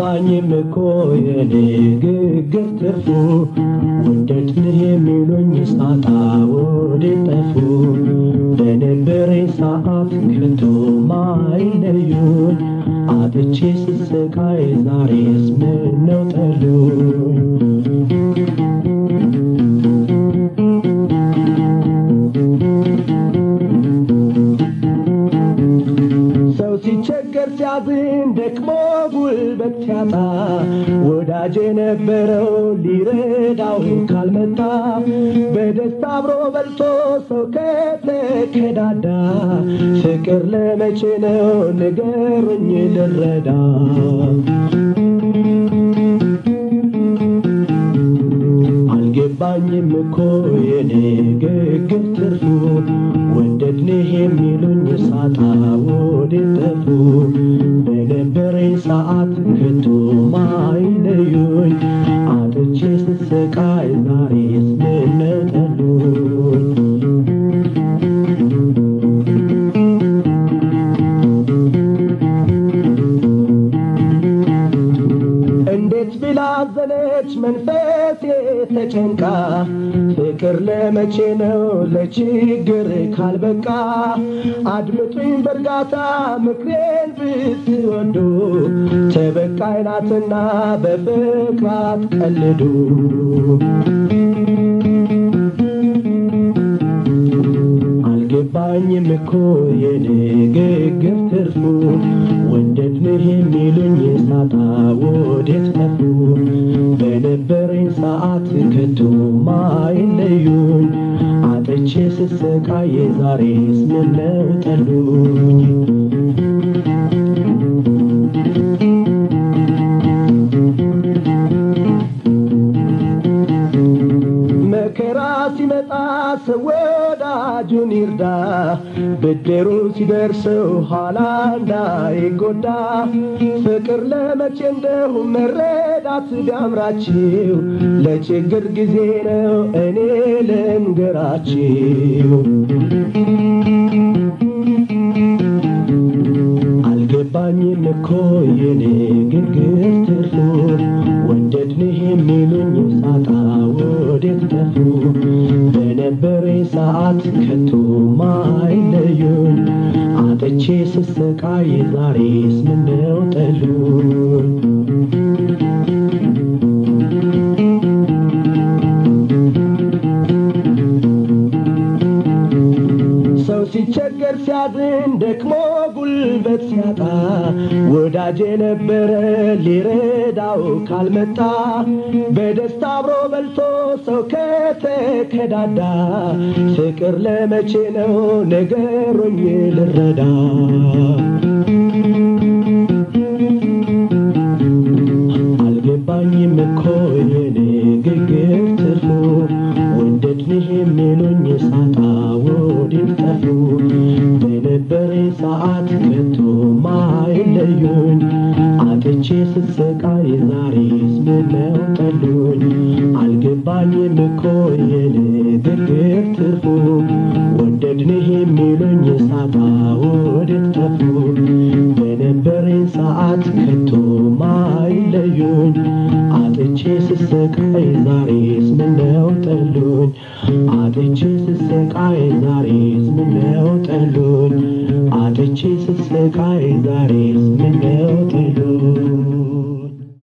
አልገባኝም እኮ የንግግር ትርፉ ወደድንህ የሚሉኝ ሳጣ ወዴት ጠፉ በነበረኝ ሰዓት ከቶ ማይለዩኝ አጥቼ ስሰቃይ ዛሬስ ምነው ጠሉኝ ሰው ሲቸገር ሲያዝን ደክሞ ጉልበት ሲያጣ ወዳጅ የነበረው ሊረዳው ካልመጣ በደስታ አብሮ በልቶ ሰው ከተከዳዳ ፍቅር ለመቼ ነው ንገሩኝ ልረዳ አልገባኝም እኮ የንግግር ትርፉ ወደድንህ የሚሉኝ ሳጣ ወዴት ጠፉ በነበረኝ ሰዓት ከቶ ማይለዩኝ አጥቼ ስሰቃይ ዛሬስ ምነው ጠሉኝ እንዴት ብላ አዘነች መንፈሴ ተጨንቃ ፍቅር ለመቼ ነው ለችግር ካልበቃ አድምጡኝ በእርጋታ ምክሬን ብትወዱ ተበቃይ ናትና በፍቅር አትቀልዱ አልገባኝም እኮ የንግግር ትርፉ ወደድንህ የሚሉኝ ሳጣ ወዴት ጠፉ በነበረኝ ሰዓት ከቶ ማይለዩኝ አጥቼ ስሰቃይ ዛሬስ ምነው ጠሉኝ መከራ ሲመጣ ሰው ወዳጁን ይርዳ ብድሩ ሲደርሰው ኋላ እንዳይጎዳ ፍቅር ለመቼ እንደሁ መረዳት ቢያምራችሁ ለችግር ጊዜ ነው እኔ ልንገራችሁ አልገባኝም እኮ የንግግር ትርፉ ወደድንህ የሚሉኝ ሳጣ ወዴት ጠፉ በነበረኝ ሰዓት ከቶ ማይለዩኝ አጥቼ ስሰቃይ ዛሬስ ምነው ጠሉኝ ሰው ሲቸገር ሲያዝን ደክሞ ጉልበት ሲያጣ ወዳጅ የነበረ ሊረዳው ካልመጣ በደስታ አብሮ በልቶ ሰው ከተከዳዳ ፍቅር ለመቼ ነው ንገሩኝ ልረዳ አልገባኝም እኮ የንግግር ትርፉ ወደድንህ የሚሉኝ ሳጣ ወዴት ጠፉ በነበረኝ ሰዓት ከቶ ማይለዩኝ አጥቼ ስሰቃይ ዛሬስ ምነው ጠሉኝ አልገባኝም እኮ የንግግር ትርፉ ወደድንህ የሚሉኝ ሳጣ ወዴት ጠፉ በነበረኝ ሰዓት ከቶ ማይለዩኝ አጥቼ ስሰቃይ ዛሬስ ምነው ጠሉኝ አጥቼ ስሰቃይ ዛሬስ ምነው ጠሉኝ አጥቼ ስሰቃይ ዛሬስ ምነው ጠሉኝ